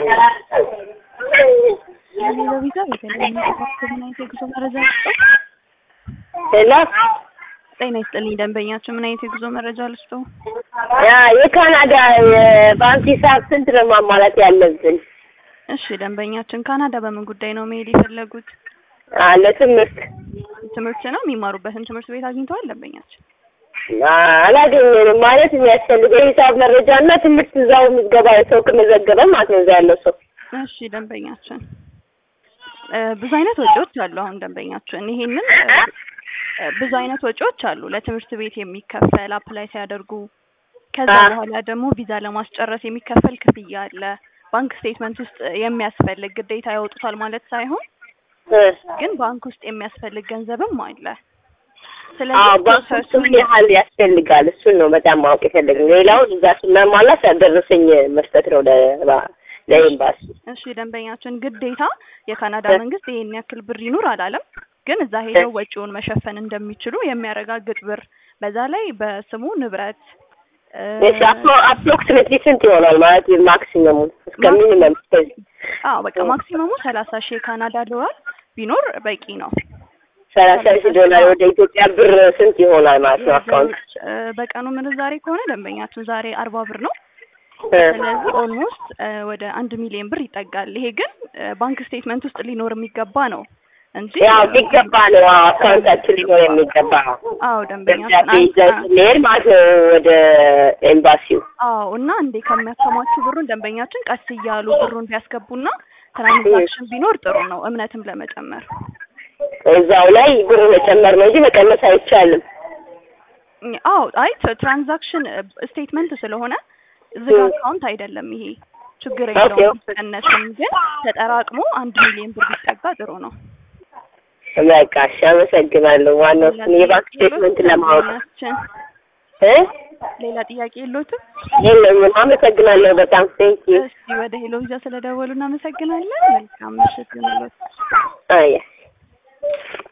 የሌላ ቪዛ በተለያዩ ምን አይነት የጉዞ መረጃ ልስጠው? ሄሎ ጤና ይስጥልኝ ደንበኛችን ምን አይነት የጉዞ መረጃ ልስጠው? ያ የካናዳ የባንክ ሂሳብ ስንት ነው ማሟላት ያለብን? እሺ ደንበኛችን ካናዳ በምን ጉዳይ ነው መሄድ የፈለጉት? አ ለትምህርት ትምህርት ነው የሚማሩበትን ትምህርት ቤት አግኝተዋል ደንበኛችን? አ አላገኘንም ማለት የሚያስፈልገው የሂሳብ መረጃ እና ትምህርት እዛው ምዝገባ ሰው ከመዘገበ ማለት ነው እዛ ያለው ሰው እሺ ደንበኛችን እ ብዙ አይነት ወጪዎች አሉ። አሁን ደንበኛችን ይሄንን እ እ ብዙ አይነት ወጪዎች አሉ ለትምህርት ቤት የሚከፈል አፕላይ ሲያደርጉ፣ ከዛ አ በኋላ ደግሞ ቪዛ ለማስጨረስ የሚከፈል ክፍያ አለ። ባንክ ስቴትመንት ውስጥ የሚያስፈልግ ግዴታ ያወጡታል ማለት ሳይሆን እ ግን ባንክ ውስጥ የሚያስፈልግ ገንዘብም አለ። አዎ ስለዚህ ባንክ ውስጥ ፕሮሰሱን ምን ያህል ያስፈልጋል? እሱን ነው በጣም ማወቅ የፈለግን። ሌላውን እዛ ስናሟላት ያደረሰኝ መስጠት ነው ለባ- ለኤምባሲ። እሺ ደንበኛችን ግዴታ የካናዳ እ መንግስት ይሄን ያክል ብር ይኑር አላለም። ግን እዛ ሄደው ወጪውን መሸፈን እንደሚችሉ የሚያረጋግጥ ብር በዛ ላይ በስሙ ንብረት እ እሺ አፕሮክሲሜትሊ ስንት ይሆናል ማለት ማክሲመሙ እስከ ማክሲመም ሚኒመም እስከዚህ አዎ በቃ ማክሲመሙ ሰላሳ ሺህ የካናዳ ዶላር ቢኖር በቂ ነው። ሰላሳ ሰላሳ ሺህ ሺህ ዶላር አዎ ወደ ኢትዮጵያ ብር ስንት ይሆናል ማለት ነው ወደ አካውንት? ውጭ እ በቀኑ ምንዛሬ ከሆነ ደንበኛችን ዛሬ አርባ ብር ነው። እ ስለዚህ ኦልሞስት ወደ አንድ ሚሊዮን ብር ይጠጋል። ይሄ ግን እ ባንክ ስቴትመንት ውስጥ ሊኖር የሚገባ ነው እንጂ ያው እ የሚገባ ነው አዎ፣ አካውንታችን ሊኖር የሚገባ ነው። አዎ ደንበኛችን ደብዳቤ አን- ይዘን አ- ስንሄድ ማለት ነው ወደ ኤምባሲው። አዎ እና እንዴ ከሚያከማቹ ብሩን ደንበኛችን ቀስ እያሉ ብሩን ቢያስገቡና ትራንዛክሽን ቢኖር ጥሩ ነው፣ እምነትም ለመጨመር። እዛው ላይ ብር መጨመር ነው እንጂ መቀነስ አይቻልም። አዎ አይ ትራንዛክሽን ስቴትመንት ስለሆነ ዝግ እ አካውንት አይደለም ይሄ ችግር ኦኬ የለውም። ቢቀነስም ግን ተጠራቅሞ አንድ ሚሊዮን ብር ቢጠጋ ጥሩ ነው። በቃ እሺ፣ አመሰግናለሁ። ዋናው ሌላ እሱን የባንክ ጥያቄ የሎት ስቴትመንት ለማወቅ ደንበኛችን? እ ሌላ ጥያቄ የሎትም? የለኝም። አመሰግናለሁ በጣም ቴንክ ዩ። እስቲ ወደ ሄሎ ቪዛ ስለደወሉ እናመሰግናለን። መልካም ምሽት ይሁንልዎት። አያ